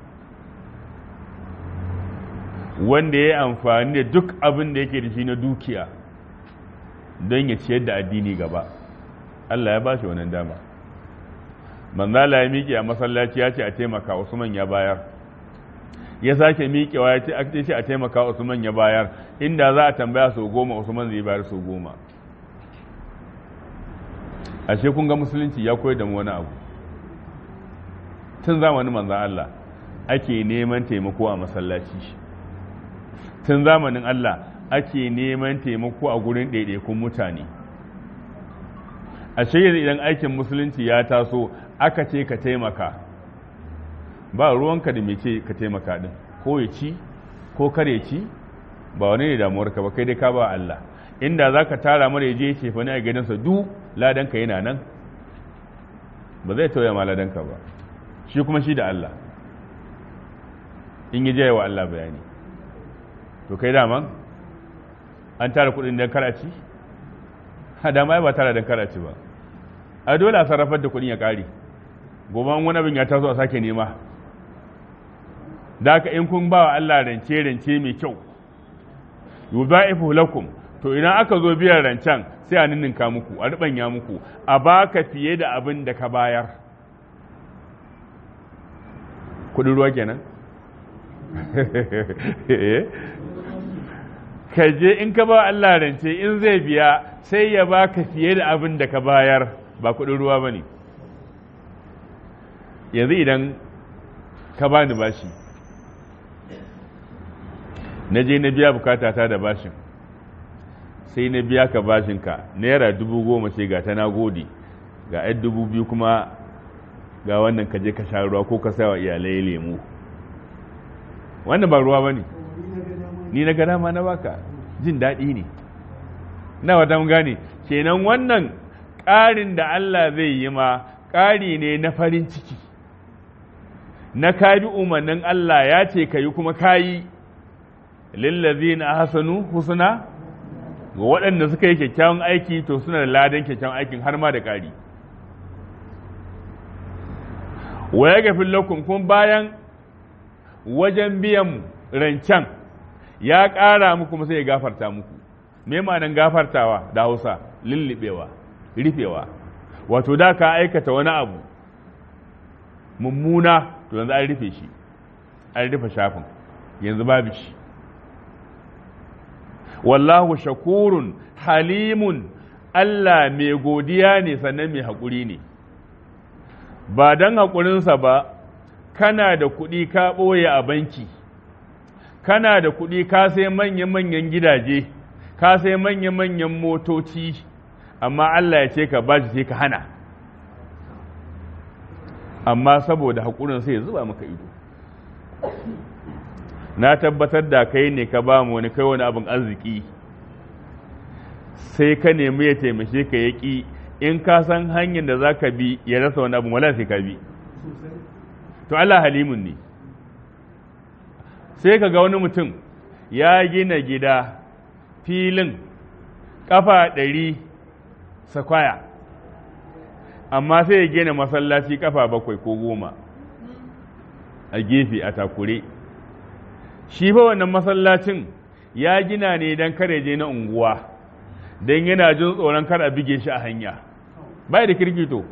wanda ya yi amfani da duk abin da yake da shi na dukiya don ya ciyar da addini gaba Allah ya ba shi wannan dama manzala ya miƙe a masallaci ya ce a taimaka Usman ya bayar ya sake miƙewa ya ce ake ce a taimaka Usman ya bayar inda za a tambaya sau goma Usman zai bayar sau goma ashe kun ga musulunci ya koyar da mu wani abu tun zamanin manzan Allah ake neman taimako a masallaci tun zamanin Allah ake neman taimako a gurin ɗaiɗaikun mutane ashe yanzu idan aikin musulunci ya taso aka ce ka taimaka ba ruwanka da ce ka taimaka din ko ya ci ko kare ci ba wani ne damuwarka ba kai dai ka ba Allah inda za ka tara mara ya je ce fa ne a gidansa du ladanka yana nan ba zai tauya ma ladanka ba shi kuma shi da Allah in yi jaya wa Allah bayani to kai daman an tara kudin don karaci ha dama ba tara don karaci ba a dole a sarrafar da kudin ya kare gobe wani abin ya taso a sake nema da haka in kun ba wa Allah rance rance mai kyau yudha'ifu lakum to idan aka zo biyan rancen sai a ninninka muku a ribanya muku a baka fiye da abin da ka bayar kudin ruwa kenan ka je in ka ba Allah rance in zai biya sai ya baka fiye da abin da ka bayar ba kudin ruwa ba ne yanzu idan ka bani bashi na je na biya bukatata da bashin sai na biya ka bashinka naira dubu goma ce ga ta na gode ga yan dubu biyu kuma ga wannan ka je ka sha ruwa ko ka sawa iyalai lemu wannan ba ruwa ba ne ni na gada ma na baka jin daɗi ne na wata mun gane kenan wannan ƙarin da Allah zai yi ma ƙari ne na farin ciki na kabi umarnin Allah ya ce ka yi kuma kayi lillazina ahsanu husna ga waɗanda suka yi kyakkyawan aiki to suna da ladan kyakkyawan aikin har ma da ƙari wa ya gafin lakum kun bayan wajen biyan rancen ya ƙara muku kuma sai ya gafarta muku me ma'anan gafartawa da hausa lullubewa rufewa wato da ka aikata wani abu mummuna to yanzu an rufe shi an rufe shafin yanzu babu shi wallahu shakurun halimun Allah mai godiya ne sannan mai haƙuri ne ba don haƙurinsa ba kana da kuɗi ka ɓoye a banki kana da kuɗi ka sai manya-manyan gidaje ka sai manya-manyan motoci amma Allah ya ce ka ba shi sai ka hana amma saboda haƙurin sai ya zuba maka ido na tabbatar da kai ne ka ba mu wani kai wani abin arziki sai ka nemi ya taimake ka ya ƙi in ka san hanyar da za ka bi ya rasa wani abin wala sai ka bi to Allah halimun ne sai ka ga wani mutum ya gina gida filin kafa ɗari sakwaya amma sai ya gina masallaci kafa bakwai ko goma a gefe a takure shi fa wannan masallacin ya gina ne don kare je na unguwa don yana jin tsoron kar a bige shi a hanya bai da kirkito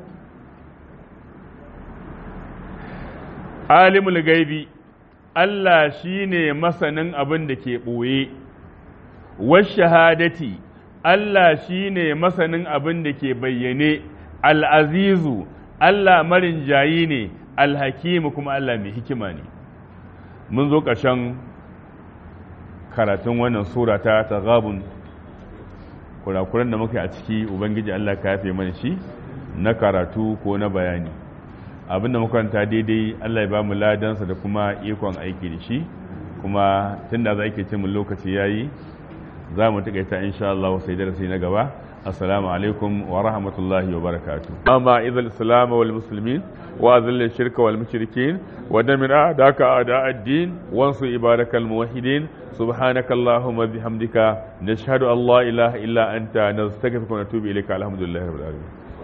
alimul gaibi Allah shi ne masanin abin da ke ɓoye shahadati Allah shi ne masanin abin da ke bayyane al'azizu Allah marin jayi ne alhakimu kuma Allah mai hikima ne mun zo ƙarshen karatun wannan sura ta taghabun kurakuran da muka a ciki ubangiji Allah ka yafe mana shi na karatu ko na bayani abin da makaranta daidai Allah ya ba mu ladansa da kuma ikon aiki da shi kuma tun da za ke ce mun lokaci yayi za mu taƙaita insha Allah sai darasi na gaba السلام عليكم ورحمة الله وبركاته أما إذا الإسلام والمسلمين وأذل الشرك والمشركين ودمر أعداءك أعداء الدين وانصر عبادك الموحدين سبحانك اللهم بحمدك نشهد أن لا إله إلا أنت نستغفرك ونتوب إليك الحمد لله رب العالمين